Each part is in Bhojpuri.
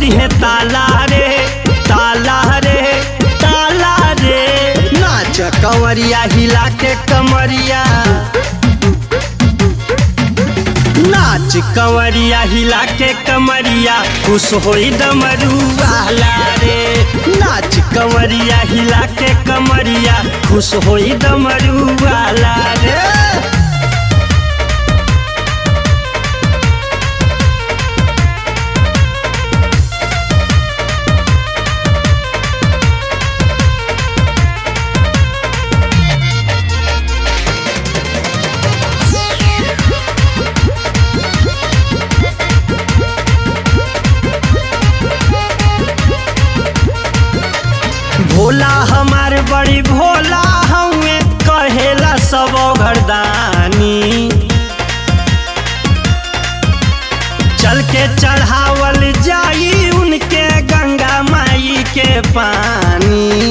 दिहे ताला रे ताला रे ताला रे नाच कंवरिया हिला के कमरिया नाच कंवरिया हिला के कमरिया खुश होई डमरू वाला रे नाच कंवरिया हिला के कमरिया खुश होई डमरू वाला रे भोला हमार बड़ी भोला हमें कहेला सब घरदानी चल के चढ़ावल जाई उनके गंगा माई के पानी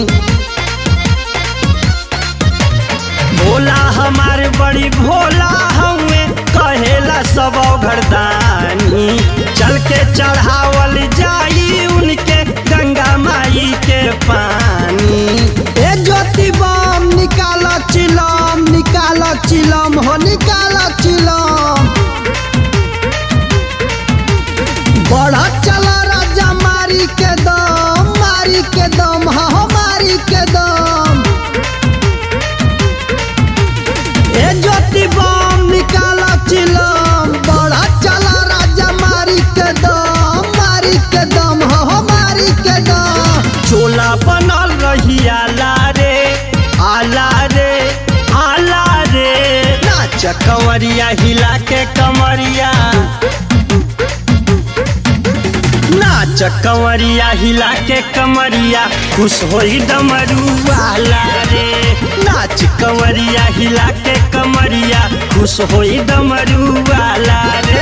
भोला हमार बड़ी भोला हमें कहेला सब घरदानी चल के चढ़ावल जाई उनके गंगा माई के पानी ए ज्योति बम निकाल चिलम निकाल चिलम हो निकाल चिलम बड़ा चला राजा मारी के दम मारी के दम हा हो मारी के दम ए ज्योति बम निकाल चिलम बड़ा चला राजा मारी के दम मारी के दम हा हो मारी के दम चोला बनल रही आला रे आला रे आला रे नाच कंवरिया हिला के कमरिया नाच कंवरिया हिला के कमरिया खुश होई डमरू वाला रे नाच कंवरिया हिला के कमरिया खुश होई डमरू वाला रे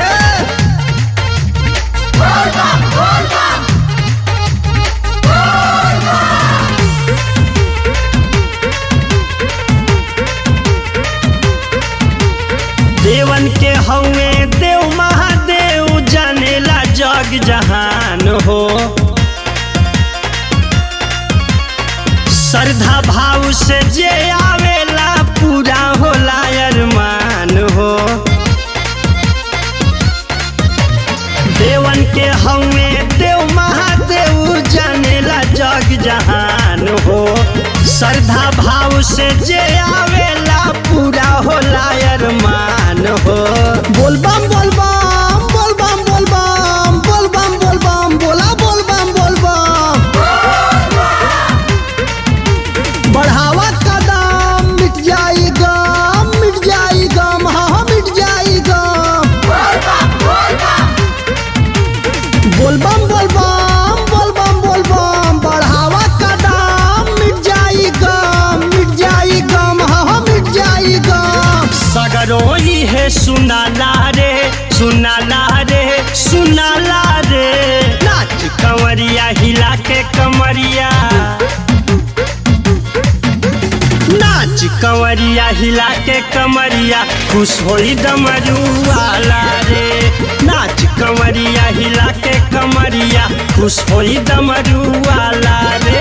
देवन के हवे देव महादेव जानेला जग जहान हो श्रद्धा भाव से जे आवेला पूरा होला अरमान हो देवन के हवे देव महादेव जानेला जग जहान हो श्रद्धा भाव से जे आवेला पूरा होला अरमान हो बोल बम बोल बम बोल बम बोल बम बोल बम बोल बम बोला बोल बम बोल बम बढ़ावा कदम मिट जाई गम मिट जाई गम हाँ हाँ, मिट जाई गम बोल बम बोल बम बोल बम बोल बम बढ़ावा कदम मिट जाई गम मिट जाई गम हाँ हाँ, मिट जाई गम सगरोई है सुनाला रे सुनाला रे सुनाला रे नाच कंवरिया हिला के कमरिया नाच कंवरिया हिला के कमरिया खुश होई डमरू वाला रे नाच कंवरिया हिला के कमरिया खुश होई डमरू वाला रे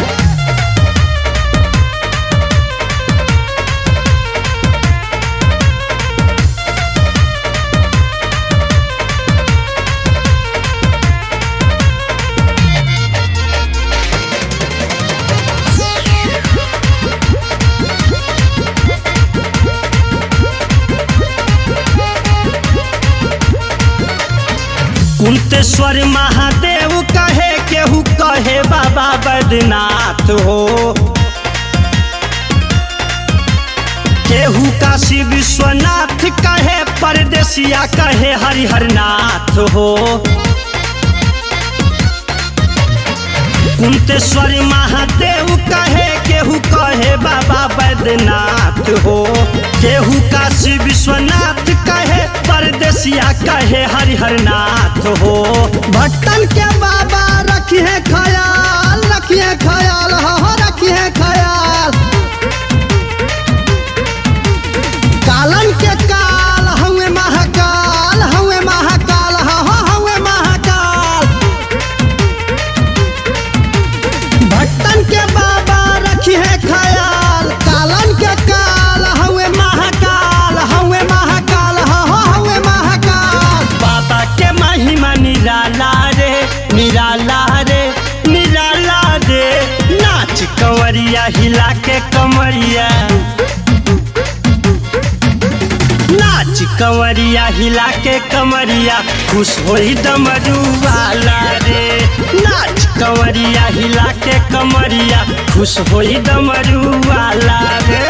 कुंतेश्वर महादेव कहे केहू कहे बाबा बैद्यनाथ हो केहू काशी विश्वनाथ कहे परदेसिया कहे हरिहरनाथ हो कुंतेश्वर महादेव कहे केहू कहे बाबा बैद्यनाथ हो केहू काशी विश्वनाथ कहे परदेसिया कहे हरिहरनाथ हो भट्टन के बाबा रखिए ख्याल रखिए ख्याल हाँ हाँ, रखिए ख्याल कालन के काल हवे महाकाल हवे महाकाल हाँ हाँ, हवे महाकाल कंवरिया हिला के कमरिया नाच कंवरिया हिला के कमरिया खुश होई डमरू वाला रे नाच कंवरिया हिला के कमरिया खुश होई डमरू वाला रे